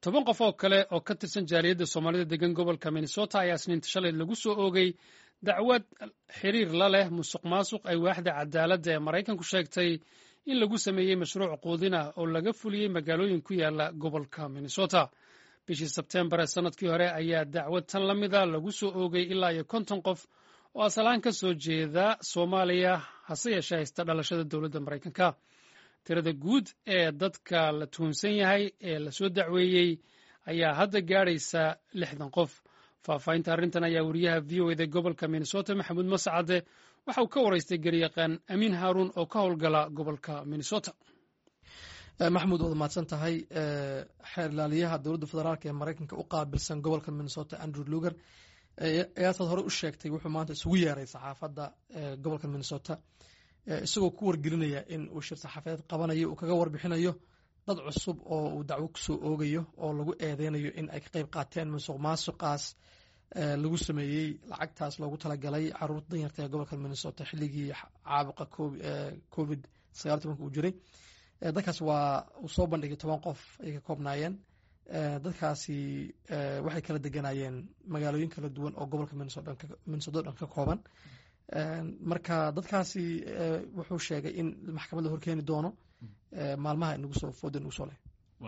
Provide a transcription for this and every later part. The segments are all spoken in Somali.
toban qof oo kale oo ka tirsan jaaliyadda soomaalida degan gobolka minnesota ayaa isniinta shalay lagu soo oogay dacwad xiriir la leh musuq maasuq ay waaxda cadaaladda ee maraykanku sheegtay in lagu sameeyey mashruuc quudin ah oo laga fuliyey magaalooyin ku yaala gobolka minnesota bishii sebteembar ee sannadkii hore ayaa dacwad tan la mida lagu soo oogay ilaa iyo konton qof oo asalaan ka soo jeeda soomaaliya hase yeeshee haysta dhalashada dowladda maraykanka tirada guud ee dadka la tuhunsan yahay ee lasoo dacweeyey ayaa hadda gaadhaysa lixdan qof faahfaahinta arrintan ayaa wariyaha v o eda gobolka minnesota maxamuud mascade waxa uu ka waraystay garyaqaan amiin haaruun oo ka howlgala gobolka minnesota maxamuud waad mahadsan tahay xeer ilaaliyaha dowladda federaalk ee maraykanka u qaabilsan gobolka minnesota andrew luger ayaasaad hore u sheegtay wuxuu maanta isugu yeeray saxaafadda gobolka minnesota isagoo ku wargelinaya in uu shir saxaafadeed qabanayo uu kaga warbixinayo dad cusub oo uu dacwo kusoo oogayo oo lagu eedeynayo in ay ka qayb qaateen musuq maasuqaas lagu sameeyey lacagtaas loogu talagalay caruurta danyarta ee gobolka minnesota xilligii caabuqa covid sagaal tobanka uu jiray dadkaas waa uu soo bandhigay toban qof ay ka koobnaayeen dadkaasi waxay kala deganayeen magaalooyin kala duwan oo gobolka minnesota dhan ka kooban marka dadkaasi wuxuu sheegay in maxkamadda horkeeni doono maalmaha inagu soo fooda inagu soo leh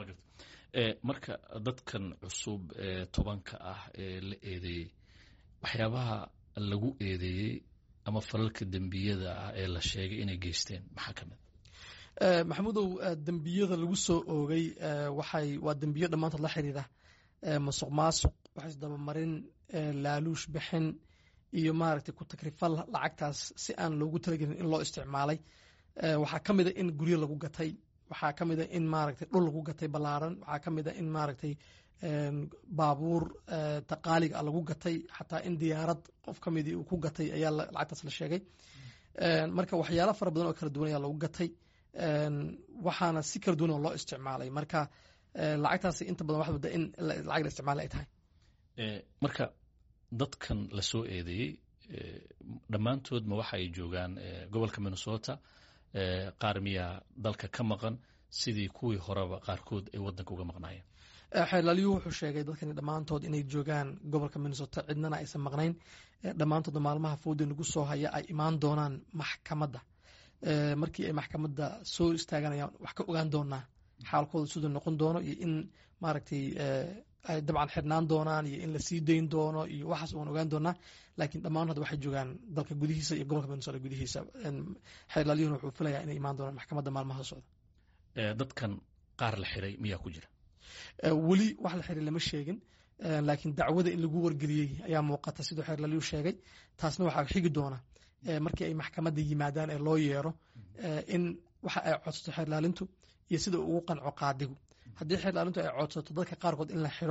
marka dadkan cusub ee tobanka ah ee la eedeeyey waxyaabaha lagu eedeeyey ama falalka dembiyada ah ee la sheegay inay geysteen maxaa ka mid maxamuudow dembiyada lagu soo oogay waxay waa dembiyo dhammaantood la xiriira masuq maasuq waxay isdabamarin laaluush bixin iyo maaragtay ku takrifal lacagtaas si aan loogu talagelin in loo isticmaalay waxaa ka mida in guryo lagu gatay waxaa ka mida in maaragtay dhul lagu gatay ballaaran waxaa ka mida in maaragtay baabuur taqaaliga a lagu gatay xataa in diyaarad qof ka midii uu ku gatay ayaa lacagtaas la sheegay marka waxyaalo fara badan oo kala duwan ayaa lagu gatay waxaana si kala duwan oo loo isticmaalay marka lacagtaasi inta badan waxaa moodaa in lacag la isticmaalay ay tahay marka dadkan la soo eedeeyey dhammaantood ma waxa ay joogaan gobolka minnesota qaar miyaa dalka ka maqan sidii kuwii horeba qaarkood ay wadanka uga maqnaayeen xeerlaalyuhu wuxuu sheegay dadkani dhammaantood inay joogaan gobolka minnesota cidnana aysan maqnayn dhammaantoodna maalmaha fooda nagu soo haya ay imaan doonaan maxkamadda markii ay maxkamadda soo istaaganayaan wax ka ogaan doonaa xaalkooda siduu noqon doono iyo in maaragtay ay dabcan xirnaan doonaan iyo in la sii dayn doono iyo waxaas waan ogaan doonaa laakiin dhammaan hadda waxay joogaan dalka gudihiisa iyo gobolka minnesota gudihiisa xeerlaalyuhuna wuxuu filayaa inay imaan doonaan maxkamadda maalmaha socda dadkan qaar la xiray miyaa ku jira weli wax la xiray lama sheegin laakiin dacwada in lagu wargeliyey ayaa muuqata siduu xeerlaalyuhu sheegay taasna waxaa xigi doona markii ay maxkamadda yimaadaan ee loo yeero in waxa ay codsato xeerlaalintu iyo sida ugu qanco qaadigu haddii xeerlaalintu ay codsato dadka qaarkood in la xiro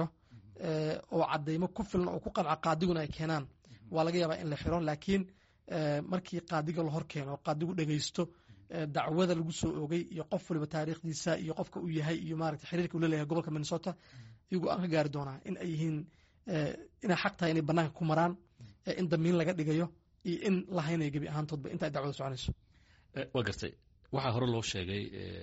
oo cadaymo ku filan oo ku qanco qaadiguna ay keenaan waa laga yaabaa in la xiro laakiin markii qaadiga la hor keeno qaadigu dhegeysto dacwada lagu soo oogay iyo qof waliba taariikhdiisa iyo qofka uu yahay iyo maarata xiriirka uu leleeyahay gobolka minnesota iyagoo aan ka gaari doonaa in ay yihiin inay xaq tahay inay banaanka ku maraan in damiin laga dhigayo iyo in la haynayo gebi ahaantoodba inta ay dacwada soconayso waa gartay waxaa hore loo sheegay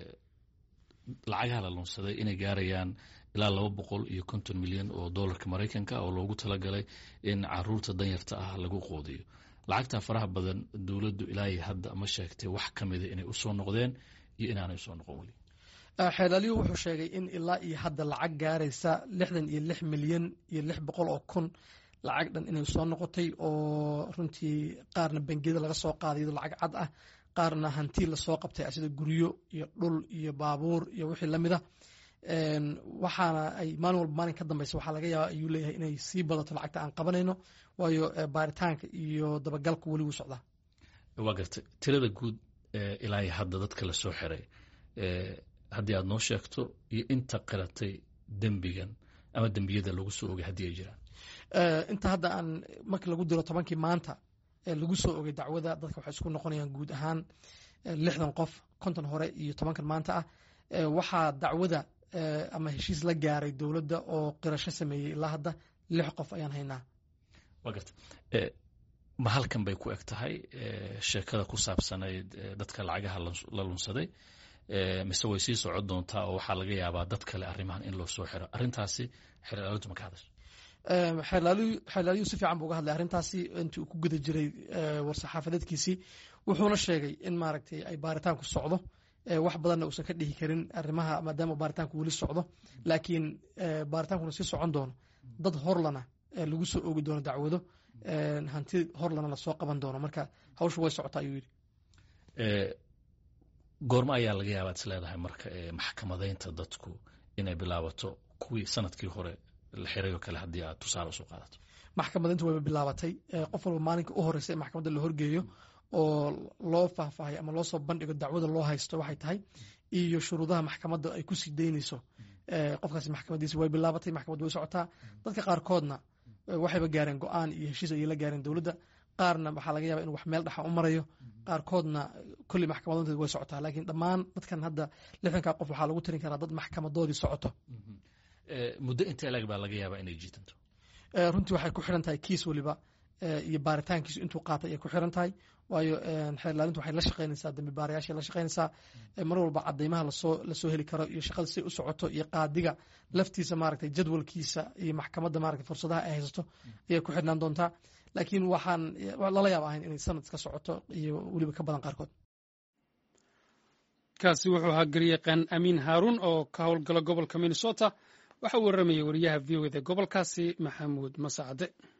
lacagaha la lunsaday inay gaarayaan ilaa laba boqol iyo konton milyan oo dollarka maraykanka oo loogu talagalay in caruurta danyarta ah lagu qoodiyo lacagtaa faraha badan dowladdu ilaahay hadda ma sheegtay wax ka mida inay usoo noqdeen iyo inaanay usoo noqon weli xeerlaalyuhu wuxuu sheegay in ilaa iyo hadda lacag gaaraysa lixdan iyo lix milyan iyo lix boqol oo kun lacag dhan inay soo noqotay oo runtii qaarna bangiyada laga soo qaaday iyadoo lacag cad ah qaarna hanti lasoo qabtay sida guryo iyo dhul iyo baabuur iyo wixii lamida waxaana ay maalin walba maalin ka dambeysa waxaa laga yaaba ayuu leeyahay inay sii badato lacagta aan qabanayno waayo baaritaanka iyo dabagalku weli wuu socdaa waa gartay tirada guud ilaa hadda dadka la soo xiray haddii aad noo sheegto iyo inta qiratay dembigan ama dembiyada lagu soo ogay haddii ay jiraan inta hadda aan markii lagu diro tobankii maanta lagu soo ogay dacwada dadka waxay isku noqonayaan guud ahaan lixdan qof konton hore iyo tobankan maanta ah waxaa dacwada ama heshiis la gaaray dowladda oo qirasho sameeyey ilaa hadda lix qof ayaan haynaa waa garta ma halkan bay ku eg tahay sheekada ku saabsanayd dadka lacagaha la lunsaday mise way sii socon doontaa oo waxaa laga yaabaa dad kale arrimahan in loo soo xiro arrintaasi xeerlaalintu ma ka hadasha xeerlaaliyu si fiican buu uga hadlay arrintaasi intii uu ku guda jiray war-saxaafadeedkiisii wuxuuna sheegay in maaragtay ay baaritaanku socdo wax badanna uusan ka dhihi karin arrimaha maadaama baaritaanku weli socdo laakiin baaritaankuna sii socon doono dad horlana lagu soo oogi doono dacwado hanti horlana lasoo qaban doono marka hawshu way socotaa ayuu yidhi goormo ayaa laga yaabaa is leedahay marka maxkamadaynta dadku inay bilaabato kuwii sanadkii hore la xiray oo kale haddii aad tusaale usoo qaadato maxkamadayntu wayba bilaabatay qof walba maalinka u horeysa in maxkamadda la horgeeyo oo loo faahfaahay ama loo soo bandhigo dacwada loo haysto waxay tahay iyo shuruudaha maxkamadda ay ku sii daynayso qofkaasi maxkamadiisi way bilaabatay maxkamaddu way socotaa dadka qaarkoodna waxayba gaareen go-aan iyo heshiis ayay la gaareen dowladda qaarna waxaa laga yaba inu wax meel dhexa u marayo qaarkoodna kolley maxkamadoonteed way socotaa laakiin dhammaan dadkan hadda lixdankaa qof waxaa lagu tirin karaa dad maxkamadoodii socoto muddo intee lag baa laga yaabaa inay jiitanto runtii waxay ku xiran tahay kiis weliba iyo baaritaankiisu intuu qaatay ayay ku xiran tahay waayo xeerlaalintu waxay la shaqaynaysaa dambi baarayaashay la shaqaynaysaa mar walba cadaymaha lasoo lasoo heli karo iyo shaqada siay u socoto iyo qaadiga laftiisa maaragtay jadwalkiisa iyo maxkamadda maaragtay fursadaha ay haysato ayay ku xidhnaan doontaa laakiin waxaan lala yaab ahayn inay sanad iska socoto iyo weliba ka badan qaarkood kaasi wuxuu ahaa garyaqaan amiin haaruun oo ka howlgala gobolka minnesota waxa uu warramayay wariyaha v o eda gobolkaasi maxamuud masacade